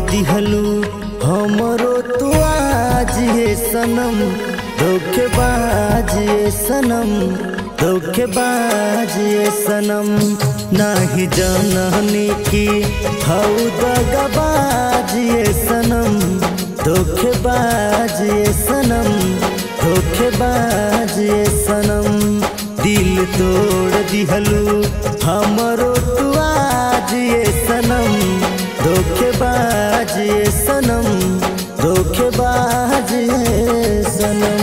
दिहलू हमरो तू आज ये सनम धोखेबाज ये सनम धोखेबाज ये सनम नाही जाननी की हऊ दगाबाज ये सनम धोखेबाज ये सनम धोखेबाज ये सनम दिल तोड़ दिहलू हमरो तू आज ये सनम धोखेबाज ये सनम धोखेबाज ये सनम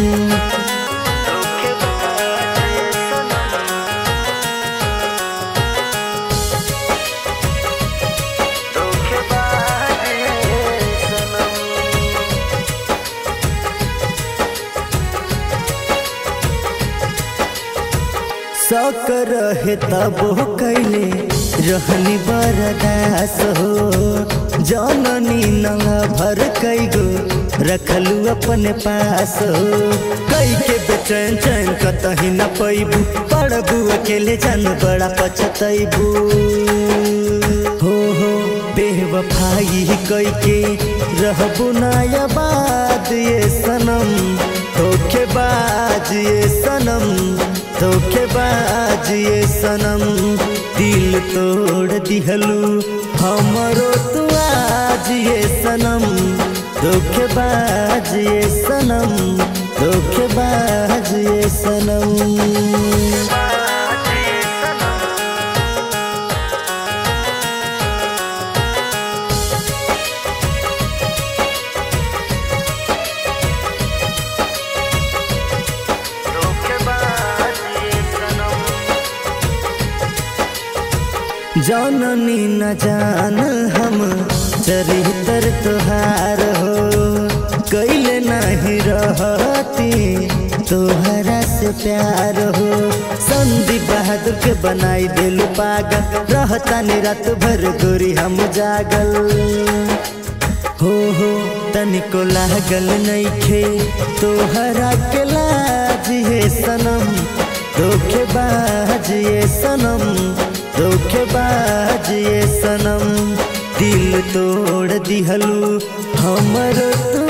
शौक रहे तब कैले रहनी बरदास हो जननी नंगा भर कई गो रखलू अपने पास हो कई के बेचैन चैन कतही न पैबू पड़बू अकेले जान बड़ा पछतैबू हो हो बेवफाई कई के रहबू नायाबाद ये सनम धोखेबाज ये सनम धोखेबाज ये सनम दिल तोड़ दिहलू हमरो तू आज ये सनम धोखेबाज ये सनम धोखेबाज ये सनम जाननी न जान हम चरित्र तुहार हो कैले नहीं रहती तोहरा से प्यार हो संदीप बहादुर के बनाई दिल पागल रहता नि रात भर गोरी हम जागल हो हो तनिको लागल नइखे तोहरा के लाज ये सनम धोखेबाज ये सनम धोखेबाज ये सनम दिल तोड़ दिहलू हमर तू